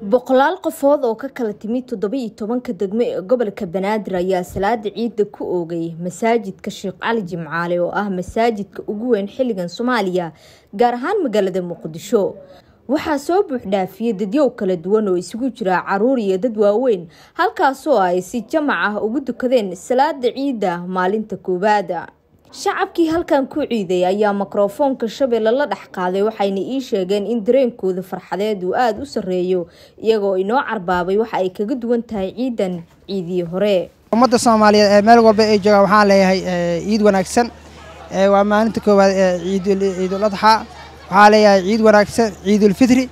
boqolaal qofood oo ka kala timid toddoba iyo tobanka degmo ee gobolka banaadir ayaa salaada ciidda ku oogay masaajidka sheekh cali jimcaale oo ah masaajidka ugu weyn xilligan soomaaliya gaar ahaan magaalada muqdisho waxaa soo buuxdhaafiyey dadyow kala duwan oo isugu jira caruur iyo dad waaweyn halkaasoo ay si jamac ah ugu dukadeen salaada ciidda maalinta koowaada shacabkii halkan ku ciiday ayaa mikrofoonka shabeelle la dhex qaaday waxayna ii sheegeen in dareenkooda farxadeed uu aada u sarreeyo iyagoo inoo carbaabay waxa ay kaga duwan tahay ciidan ciidii hore ummadda soomaaliyeed ee meel walba ay joogaan waxaan leeyahay ciid wanaagsan waa maalinta koowaad ee ciidul adxaa waxaa leeyahay ciid wanaagsan ciidulfitri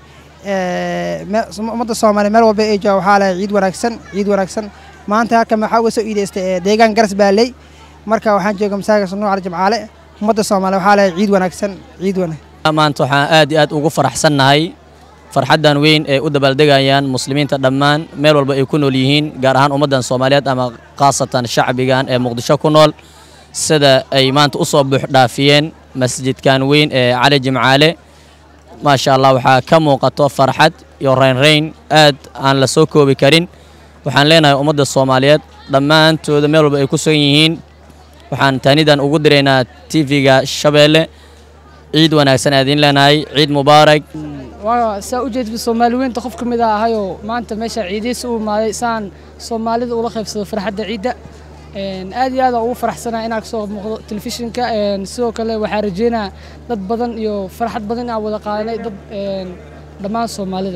ummadda soomaaliyeed meel walba ay joogaan waxaa leeyahay ciid wanaagsan ciid wanaagsan maanta halkan waxaa uga soo iidaystay deegaan garas baaley marka waxaan jooga masaajidka nuuc jimcaale ummadda soomaaliya waxaa leeyahay ciid wanaagsan ciid wanaagsan maanta waxaan aad iyo aad ugu faraxsannahay farxaddan weyn ee u dabaaldegayaan muslimiinta dhammaan meel walba ay ku nool yihiin gaar ahaan ummaddan soomaaliyeed ama khaasatan shacbigan ee muqdisho ku nool sida ay maanta u soo buuxdhaafiyeen masjidkan weyn ee cali jimcaale maasha allah waxaa ka muuqato farxad iyo raynrayn aad aan la soo koobi karin waxaan leenahay ummadda soomaaliyeed dhammaantooda meel walba ay ku sugan yihiin waxaan taanidan ugu diraynaa tv-ga shabeelle ciid wanaagsan aadiin leenahay ciid mubaarak waa saa u jeedba soomaali weynta qof ka mid a ahayoo maanta meesha ciidaysa u imaaday saan soomaalida ula qaybsado farxadda ciidda aad iyo aad ugu faraxsanaa inaan kasoo muuqdo telefishinka sidoo kale waxaa rajeynaa dad badan iyo farxad badan inaan wada qaadanay dad dhammaan soomaalida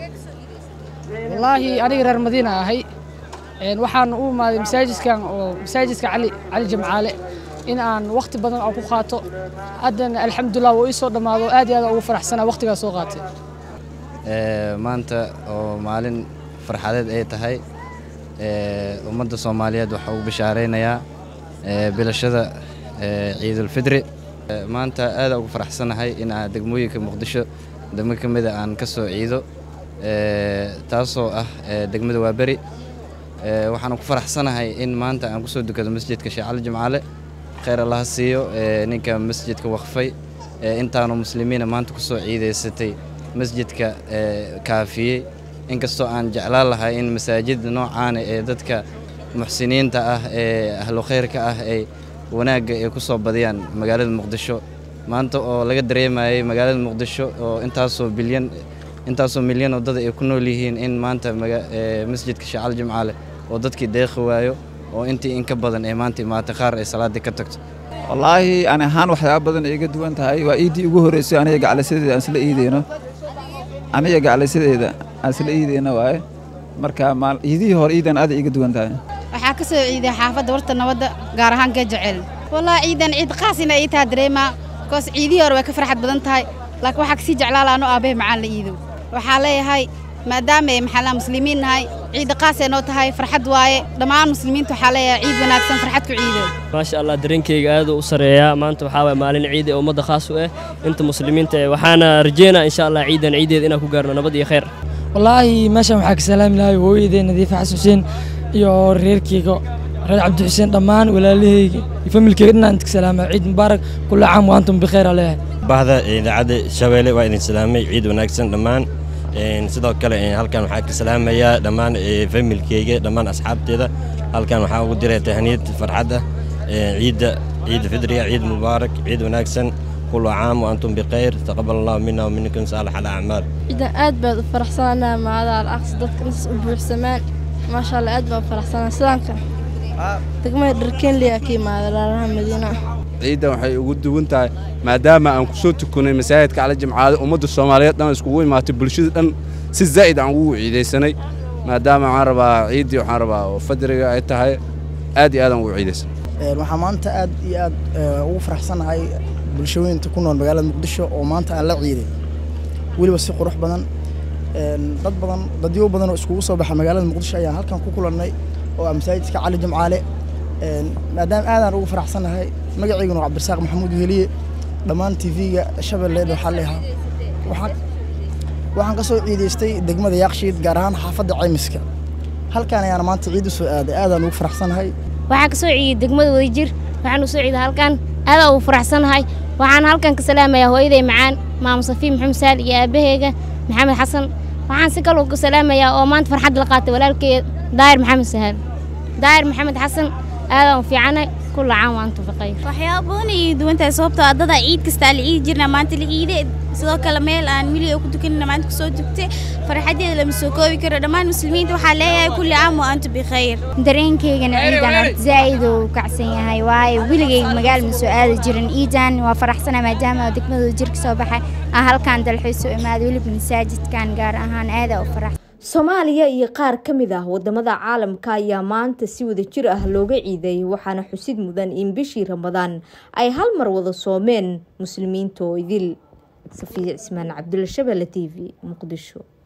wallaahi aniga reer madiina ahay waxaan u imaaday masaajidkan oo masaajidka cali cali jimcaale in aan wakhti badan oo ku qaato haddana alxamdulilah wuu ii soo dhammaado aad iyo aad ugu faraxsanaa wakhtigaa soo qaatay maanta oo maalin farxadeed ay tahay ummadda soomaaliyeed waxaa ugu bishaaraynayaa bilashada ciidulfidri maanta aada ugu faraxsanahay in aan degmooyinka muqdisho degmo ka mida aan ka soo ciido taasoo ah degmada waaberi waxaan ku faraxsanahay in maanta aan ku soo dukado masjidka sheekh cali jimcaale khayr allaha siiyo ninka masjidka waqfay intaanu muslimiina maanta ku soo ciidaysatay masjidka kaafiyey inkastoo aan jeclaan lahay in masaajida noocaana ee dadka muxsiniinta ah ee ahlu khayrka ah ay wanaagga ay ku soo badiyaan magaalada muqdisho maanta oo laga dareemayay magaalada muqdisho oo intaasoo bilyan intaasoo milyan oo dad ay ku nool yihiin in maanta masjidka sheekh cali jimcaale oo dadkii deeqi waayo oo intii in ka badan ee maanta imaatay qaar ay salaaddii ka tagto wallaahi ani ahaan waxyaaba badan ay iga duwan tahay waa iiddii ugu horreysay aniga gaclaysadeeda aan isla iideyno aniga gaclaysadeeda aan isla iideyno waaye marka iidihii hore iidan aad iga duwan tahay waxaa ka soo ciiday xaafadda warta nabadda gaar ahaan gajecel wallaahi ciidan ciid qaas ina ii taha dareemaa koos ciidihii hore way ka farxad badan tahay laakiin waxaa kasii jeclaa laano aabahe macaan la iido waxaa leeyahay maadaama ay maxallaa muslimiin nahay ciidda qaasee noo tahay farxad waaye dhammaan muslimiinta waxaa leeyahay ciid wanaagsan farxad ku ciido maasha allah dareenkayga aad u sareeyaa maanta waxaa waye maalin ciid ee ummadda khaas u ah inta muslimiinta eh waxaana rajeynaa insha allah ciidan ciideed inaan ku gaarno nabad iyo khayr wallaahi meeshan waxaa ka salaami lahay hooyadee nadiifa xasan xuseen iyo reerkeyga reer cabdi xuseen dhammaan walaalahayga iyo familkeyga dhanaan idinka salaama ciid mubaarak kulla caam wa antum bikheer aleeyahay bahda idaacadda shabeelle waa idin salaamay ciid wanaagsan dhammaan sidoo kale halkan waxaa ka salaamayaa dhammaan familkeyga dhammaan asxaabteeda halkan waxaa ugu diray tahniyad farxad ah ciidda ciid fidriga ciid mubaarak ciid wanaagsan kullu caam wa antum bikhayr taqabal allahu mina wa minkum saalix alacmaal ciidan aad baad u faraxsanaa maada alaqsi dadka intaas u buuxsamaan maasha allah aad baan u faraxsanaa sidaanka degmada dharkeenliyaa ka imaada laalaha madiina ciiddan waxay ugu duwan tahay maadaama aan ku soo tukanay masaajidka cali jimcaale ummadda soomaaliyeed dhan iskugu imaatay bulshada dhan si zaa'id aan ugu ciidaysanay maadaama waxaan rabaa ciiddii waxaan rabaa oo fadriga ay tahay aad iyo aadaan ugu ciidaysan waxaa maanta aad iyo aad ugu faraxsanahay bulshooyinta ku nool magaalada muqdisho oo maanta aan la ciiday weliba si qurux badan dad badan dadyo badan oo iskugu soo baxa magaalada muqdisho ayaan halkan ku kulannay oo ah masaajidka cali jimcaale maadaama aadaan ugu faraxsanahay magacayguna waa cabdirasaaq maxamuud heliye dhammaan tv-ga shabeelleed waxaa leeyahaa waxaan ka soo ciidaystay degmada yaaqshiid gaar ahaan xaafadda caymiska halkaan ayaana maanta ciid u soo aaday aadaan ugu faraxsanahay waxaan ka soo ciiday degmada wadajir waxaan u soo ciiday halkan aadaan ugu faraxsanahay waxaan halkan ka salaamayaa hooyaday macaan maamo safiin maxamed saal iyo aabaheyga maxamed xasan waxaan si kale ugu salaamayaa oo maanta farxad la qaatay walaalkay daahir maxamed sahal daahir maxamed xasan aadaan u fiicanay kulla caan waan tufiqay waxyaaba badan ayay duwan tahay sababtoo ah dada ciid kastaa la ciidi jirnaa maanta la ciide sidoo kale meel aan miliga ku tukanina maanta kusoo tugtay farxadeeda lama soo koobi karo dhammaan muslimiinta waxaa leeyahay kulli caam wa antu bikhayr dareenkaygana ciidan horta zaa'id uu kacsan yahay waayo weligayga magaal ma soo aadi jirin ciidan waa faraxsana maadaama degmadooda jirka soo baxay aan halkaan dalxiis u imaaday weliba masaajidkan gaar ahaan aada u farax soomaaliya iyo qaar ka mid ah wadamada caalamka ayaa maanta si wada jir ah looga ciiday waxaana xusid mudan in bishii ramadaan ay hal mar wada soomeen muslimiinta oo idil safiya cismaan cabdulla shabelle t v muqdisho